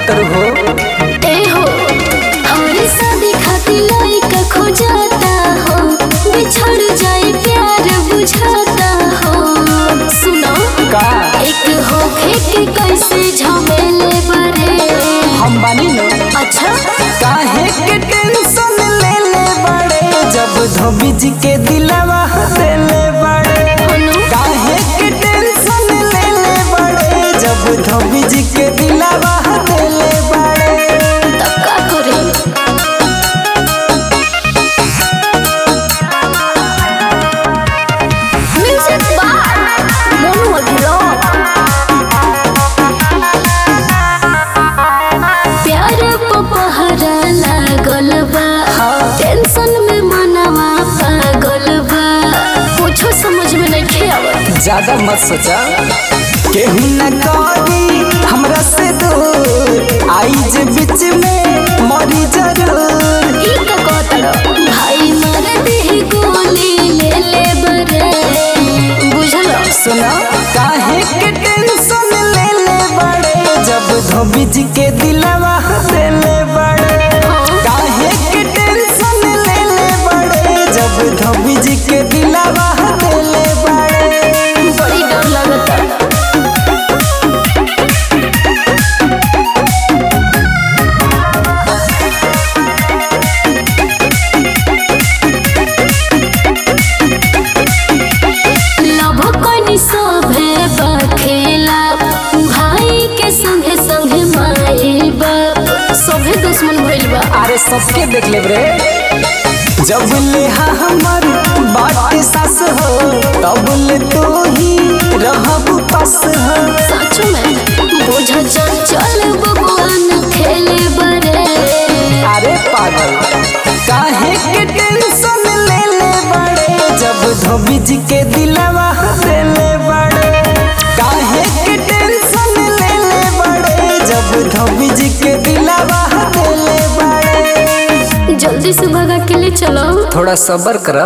कहत हो ए हो हमारी शादी खातिर लइका खोजता हो बिछड़ जाए प्यार बुझाता हो सुनो का एक होखे के कैसे झमेले बरे हम बानी नो अच्छा काहे के टेंशन ले ले बड़े जब धोबी जी के दिलवा देले बड़े अनु काहे के टेंशन ले ले बड़े जब धोबी जी के दिलवा देले बड़े तब का करे म्यूजिक बार मोनू अभिराम प्यार पपहरा लागल बा टेंशन में मनवा पागल बा कुछो समझ में नहीं आवत ज्यादा मत सोचा केहू न करी हमरा से दूर आई जे बीच में मरी जरूर ई का कहतर भाई मार दे गोली ले ले बरे बुझल सुना काहे के टेंशन ले ले बड़े जब धोबी जी के दिलवा देले बड़े काहे के टेंशन ले ले बड़े जब धोबी जी के दिलवा देले बड़े बड़ी डर लगता लभ कनी सभे बखेला भाई के संगे संगे माई बाप सभे दुश्मन भइल बा अरे सबके देख ले रे जब ले हा हमर बात सास हो तब ले तो ही रहब पास हो सच में बोझ चल बबुआन खेले बरे अरे पागल काहे के टेंशन ले ले बड़े जब धोबी जी के दिलवा देले बड़े काहे के टेंशन ले ले बड़े जब धोबी जी के दिलवा देले बड़े जल्दी से भगा के ले चलो थोड़ा सब्र कर